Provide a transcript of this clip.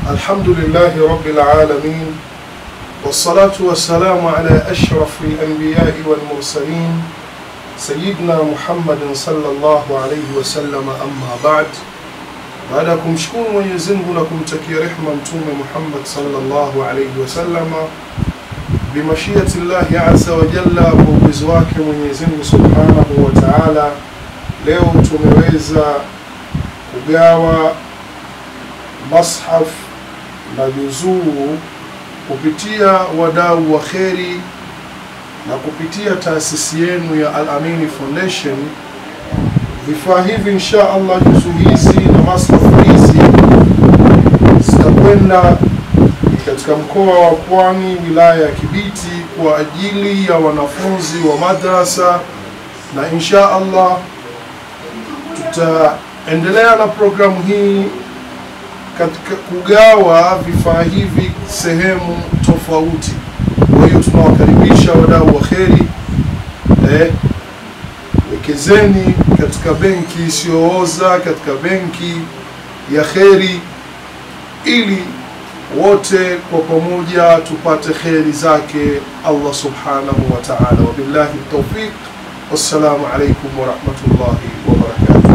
الحمد لله رب العالمين والصلاة والسلام على أشرف الأنبياء والمرسلين سيدنا محمد صلى الله عليه وسلم أما بعد baada ya kumshukuru Mwenyezi Mungu na kumtakia rehma Mtume Muhammad sallallahu alaihi wasallama bimashiati llahi azza wa jalla, kwa uwezo wake Mwenyezi Mungu subhanahu wa taala, leo tumeweza kugawa mashaf na juzuu kupitia wadau wa kheri na kupitia taasisi yenu ya Al Amini Foundation. Vifaa hivi insha Allah, juzuu hizi na masafu hizi zitakwenda katika mkoa wa Pwani, wilaya ya Kibiti, kwa ajili ya wanafunzi wa madrasa, na insha Allah tutaendelea na programu hii katika kugawa vifaa hivi sehemu tofauti. Kwa hiyo tunawakaribisha wadau wa kheri eh, wekezeni katika benki isiyooza, katika benki ya kheri, ili wote kwa pamoja tupate kheri zake Allah subhanahu wa ta'ala. Wabillahi tawfiq, wassalamu alaikum warahmatullahi wabarakatuh.